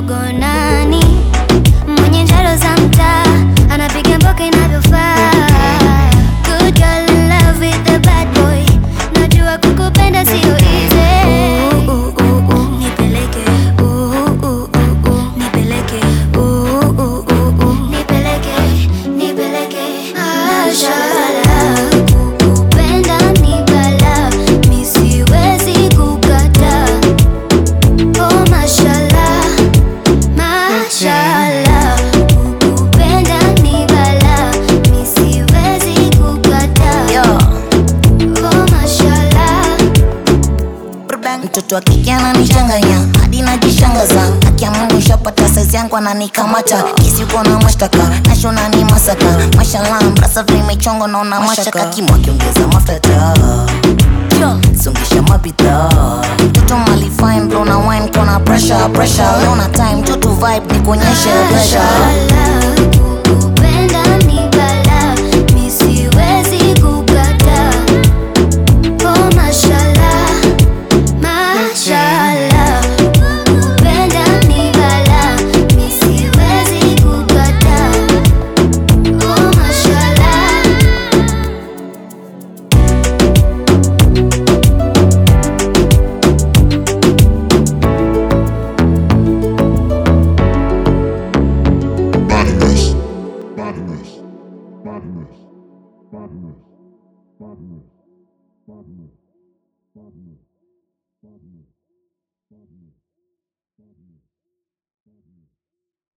mdogo nani mwenye njaro za mtaa anapiga mboka inavyofaa Good girl in love with the bad boy najua kukupenda sio easy Ooh, ooh, ooh, ooh, nipeleke Ooh, ooh, ooh, ooh, nipeleke Ooh, ooh, ooh, ooh, nipeleke nipeleke Mashallah kukupenda ni balaa mi siwezi kukataa Oh mashallah mashallah kukupenda ni balaa mi siwezi kukataa Oh mashallah mtoto wa kike ananichanganya hadi najishangaza akia mungu shapata saizi yangu ananikamata kisi uko na mashtaka nashona ni masaka mashallah mbrasa vimechongo naona mashaka kimo akiongeza mafuta sungisha mabidhaa mtoto mali fine blow na wine kona pressure pressure leo na time tutu vibe nikuonyeshe pleasure Mashallah, kukupenda ni balaa, mi siwezi kukataa. Oh mashallah, mashallah, kukupenda ni balaa, mi siwezi kukataa. Oh mashallah. Badness. Badness. Badness. Badness. Badness. Badness. Badness. Badness. Badness. Badness.